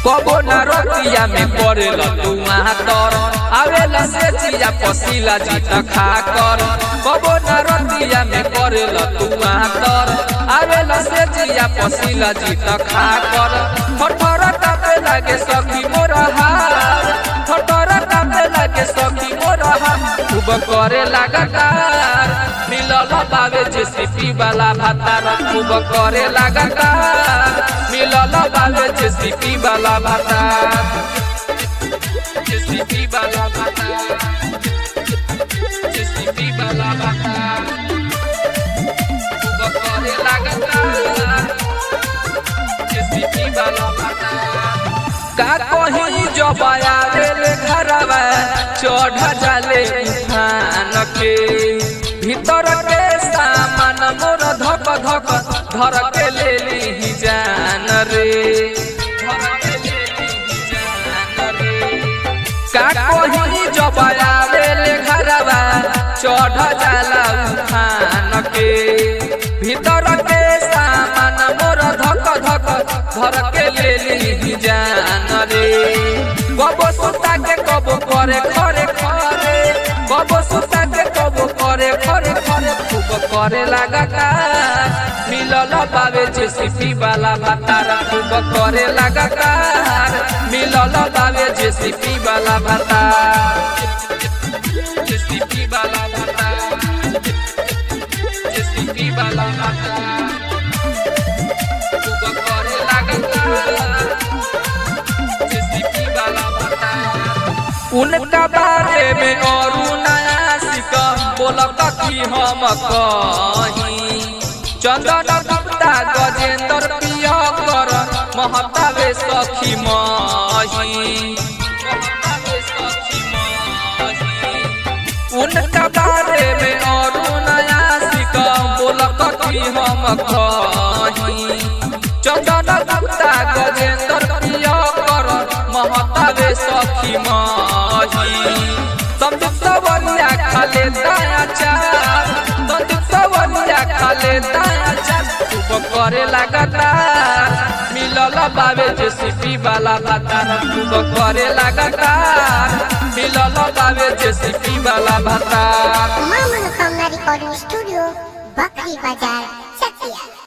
कबो न रतिया में पड़ेला तू तर आवेला से चिया पसीला जीत खा कर कबो न रतिया में पड़ेला तू तर आवेला से चिया पसीला जीत खा कर ठठर कापे लागे सखी मोर हार ठठर कापे लागे सखी मोर हार खूब करे लगातार मिलल बावे जेसीपी वाला भातार खूब करे लगातार मिलल बावे जेसीपी वाला भातार जेसीपी वाला भातार जेसीपी वाला भातार खूब करे लगातार जेसीपी वाला भातार का कहीं जब आवेले घरवा चढ़ जाले उठान के भीतर के सामान मोर धक धक धर के ले ली जान रे धर के ले ली जान रे का कहीं जब आवेले घरवा चढ़ जाला उठान के भीतर के सामान मोर धक धक धर के ले ली जान रे कबो सुता के कबो करे खरे खरे कबो सुता के कबो करे खरे खरे खूब करे लगातार मिलल बावे जेसीपी वाला भातार खूब करे लगातार मिलल बावे जेसीपी वाला भातार जेसीपी वाला भातार जेसीपी वाला भातार खूब करे लगातार जेसीपी वाला भातार उनका बारे में और नया सिक बोलक कि हम कहीं चंदन गुप्ता गजेंद्र प्रिय कर महतावे सखी मही उनका बारे में और नया सिक बोलक कि हम कहीं चंदन गुप्ता गजेंद्र प्रिय कर महतावे सखी मही संदीप सवरिया खाले दाया चार संदीप सवरिया खाले दाया चार खूब करे लगातार मिलल बावे जेसीपी वाला भातार खूब करे लगातार मिलल बावे जेसीपी वाला भातार मां मनोकामना रिकॉर्डिंग स्टूडियो बकरी बाजार चकिया